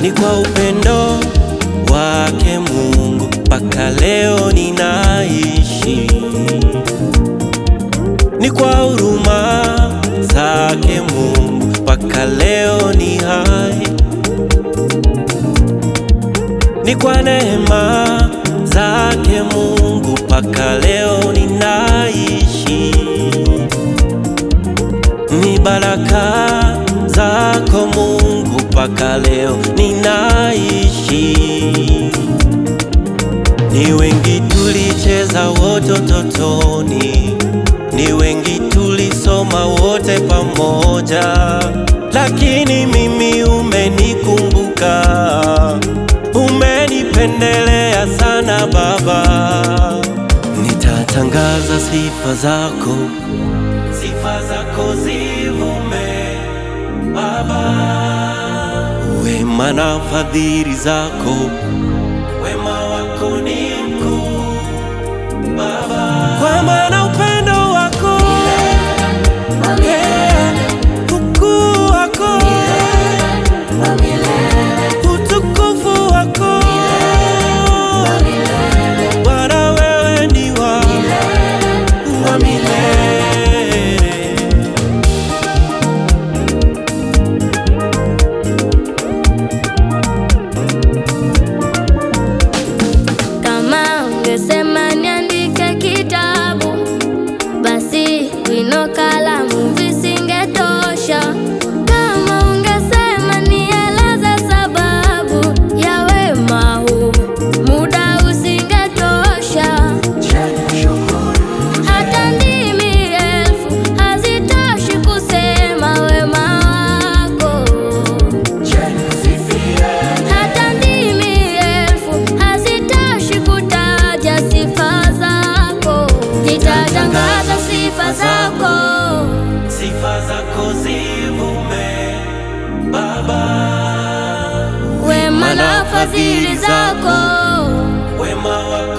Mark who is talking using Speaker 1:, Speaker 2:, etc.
Speaker 1: Ni kwa upendo wake Mungu mpaka leo ninaishi, ni kwa huruma zake Mungu mpaka leo ni hai, ni kwa neema zake Mungu mpaka leo ninaishi, ni baraka zako Mungu mpaka leo ninaishi. Ni wengi tulicheza wote utotoni, ni wengi tulisoma wote pamoja, lakini mimi umenikumbuka, umenipendelea sana Baba. Nitatangaza sifa zako, sifa zako zivume Baba, wema na fadhili zako, wema wako ni mkuu Baba, kwa maana upendo wako eh, ukuu wako utukufu wako Bwana, wewe ni wa wa milele.
Speaker 2: Kama ungesema niandike kitabu, basi wino, kalamu visingetosha. Kama ungesema nieleze sababu ya wema huu, muda usingetosha. Hata ndimi elfu hazitoshi kusema wema wako. Hata ndimi elfu hazitoshi kutaja sifa zako. Nitatangaza sifa zako,
Speaker 1: Sifa zako zivume Baba,
Speaker 2: wema na fadhili zako.
Speaker 1: wema wako